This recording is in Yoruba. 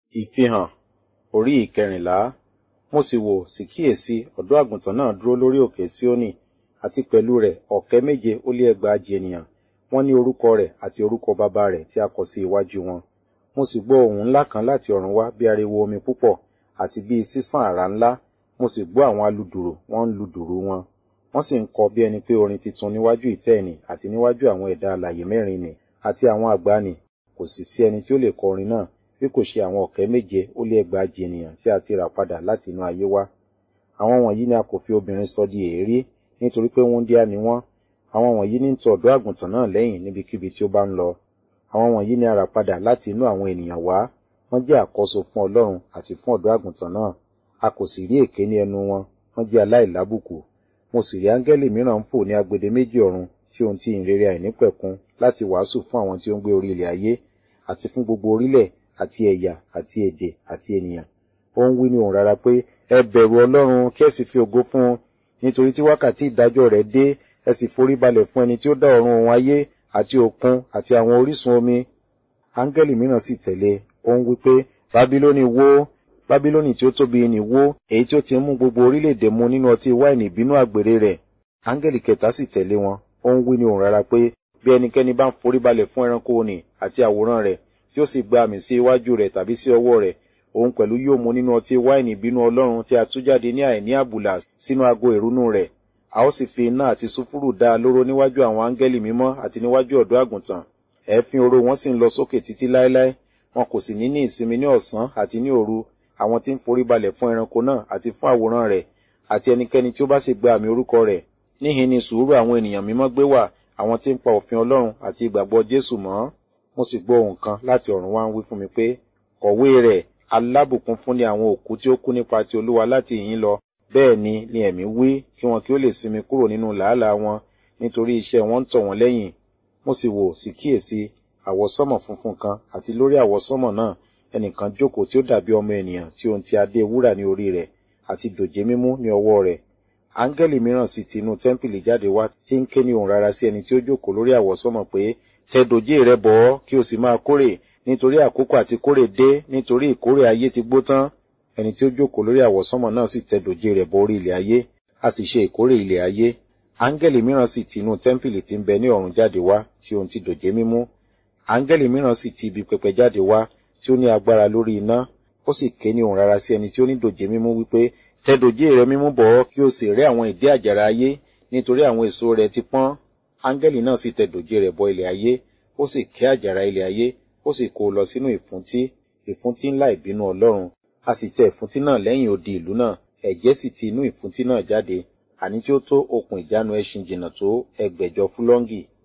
Ìfihàn orí ìkẹrìnlá. Mo sì wò sì kíyèsí ọ̀dọ́ àgùntàn náà dúró lórí òkè Síónì àti pẹ̀lú rẹ̀ ọ̀kẹ́ méje ó lé ẹgbàajì ènìyàn. Wọ́n ní orúkọ rẹ̀ àti orúkọ baba rẹ̀ tí a kọ sí iwájú wọn. Mo sì gbọ́ ohùn ńlá kan láti ọ̀run wá bí ariwo omi púpọ̀ àti bí sísàn àrá ńlá. Mo sì gbọ́ àwọn aludùrù wọ́n ń lu dùrù wọn. Wọ́n sì ń kọ bí ẹni pé orin titun níwájú ìtẹ́ ìnì àti níwájú àwọn ẹ̀dá alààyè mẹ́rin nì àti àwọn àgbà nì. Kò sì sí ẹni tí ó lè kọ orin náà bí kò ṣe àwọn ọ̀kẹ́ méje ó lé ẹgbàajì ènìyàn tí a ti rà padà láti inú ayé wá. Àwọn wọ̀nyí ni a kò fi obìnrin sọ di èérí nítorí pé wúńdíá ni wọ́n. Àwọn wọ̀nyí ní ń tọ ọ̀dọ́ àgùntàn náà lẹ́yìn níbikíbi tí ó bá ń lọ. Àwọn wọ̀nyí ni a rà padà láti inú àwọn ènìyàn wá. Wọ́n jẹ́ àkọ́so fún Ọlọ́run àti fún ọ̀dọ́ àgùntàn náà. A kò sì rí èké ní ẹnu wọn. Wọ́n jẹ́ aláìlábùkù. Mo sì rí áńgẹ́lì mìíràn ń fò ní agbede méjì ọ̀run tí ohun tí ìrere àìnípẹ̀kun láti wàásù fún àwọn tí ó ń gbé orí ilẹ̀ ayé àti fún gbogbo orílẹ̀ àti ẹ̀yà àti èdè àti ènìyàn. Ó ń wí ní ohùn rara pé, ẹ bẹ̀rù Ọlọ́run kí ẹ sì fi ògo fún un, nítorí tí wákàtí ìdájọ́ rẹ̀ dé, ẹ sì forí balẹ̀ fún ẹni tí ó dá ọ̀run òun ayé àti òkun àti àwọn orísun omi. Áńgẹ́lì mìíràn sì tẹ̀lé, ó ń wí pé, Bábílónì wó, Bábílónì tí ó tóbi nì wó, èyí tí ó ti ń mú gbogbo orílẹ̀-èdè mu nínú ọtí wáìnì ìbínú àgbèrè rẹ̀. Áńgẹ́lì kẹta sì tẹ̀lé wọn, ó ń wí ní ohùn rara pé, bí ẹnikẹ́ni bá ń forí balẹ̀ fún ẹranko nì àti àwòrán rẹ̀, tí ó sì gba àmì sí iwájú rẹ̀ tàbí sí ọwọ́ rẹ̀, òun pẹ̀lú yóò mu nínú ọtí wáìnì ìbínú Ọlọ́run tí a tú jáde ní àìní àbùlà sínú ago ìrunú rẹ̀. A ó sì fi iná àti sùfúrù dá a lóró níwájú àwọn áńgẹ́lì mímọ́ àti níwájú ọ̀dọ́ àgùntàn. Ẹ̀fín oró wọn sì ń lọ sókè títí láéláé. Wọn kò sì ní ní ìsinmi ní ọ̀sán àti ní òru, àwọn tí ń forí balẹ̀ fún ẹranko náà àti fún àwòrán rẹ̀, àti ẹnikẹ́ni tí ó bá sì gba àmì orúkọ rẹ̀. Níhin ni sùúrù àwọn ènìyàn mímọ́ gbé wà, àwọn tí ń pa òfin Ọlọ́run àti ìgbàgbọ́ Jésù mọ́. Mo sì gbọ́ ohùn kan láti ọ̀run wá ń wí fún mi pé, kọ̀wé rẹ̀, alábùkún fún ni àwọn òkú tí ó kú nípa ti Olúwa láti ìhín lọ. Bẹ́ẹ̀ ni ni ẹ̀mí wí kí wọn kí ó lè sinmi kúrò nínú làálàá wọn, nítorí iṣẹ́ wọn ń tọ̀ wọ́n lẹ́yìn. Mo sì wò sì kíyèsí àwọsánmọ̀ funfun kan àti lórí àwọsánmọ̀ náà ẹnìkan jókòó tí ó dàbí ọmọ ènìyàn tí ohun ti adé wúrà ní orí rẹ̀ àti dòjé mímú ní ọwọ́ rẹ̀. Áńgẹ́lì mìíràn sì ti inú tẹ́ḿpìlì jáde wá tí ń ké ní ohùn rara sí ẹni tí ó jókòó lórí àwọsánmọ̀ pé tẹ dòjé rẹ bọ̀ ọ́ kí o sì máa kórè nítorí àkókò àti kórè dé nítorí ìkórè ayé ti gbó tán. Ẹni tí ó jókòó lórí àwọsánmọ̀ náà sì tẹ dòjé rẹ̀ bọ orí ilẹ̀ ayé, a sì ṣe ìkórè ilẹ̀ ayé. Áńgẹ́lì mìíràn sì ti inú tẹ́ḿpìlì tí ń bẹ ní ọ̀run jáde wá tí ohun ti dòjé mímú. Áńgẹ́lì mìíràn sì ti ibi pẹpẹ jáde wá tí ó ní agbára lórí iná. Ó sì ké ní ohùn rara sí ẹni tí ó ní dòjé mímú wípé tẹ dòjé rẹ mímú bọ̀ ọ́ kí o sì rẹ́ àwọn ìdí àjàrà ayé nítorí àwọn èso rẹ̀ ti pọ́n. Áńgẹ́lì náà sì tẹ dòjé rẹ̀ bọ ilẹ̀ ayé, ó sì ké àjàrà ilẹ̀ ayé, ó sì kó o lọ sínú ìfúntí, ìfúntí ńlá ìbínú Ọlọ́run. A sì tẹ ìfúntí náà lẹ́yìn odi ìlú náà, ẹ̀jẹ̀ sì ti inú ìfúntí náà jáde, àní tí ó tó okùn ìjánu ẹṣin jìnnà tó ẹgbẹ̀jọ fúlọ́ńgì.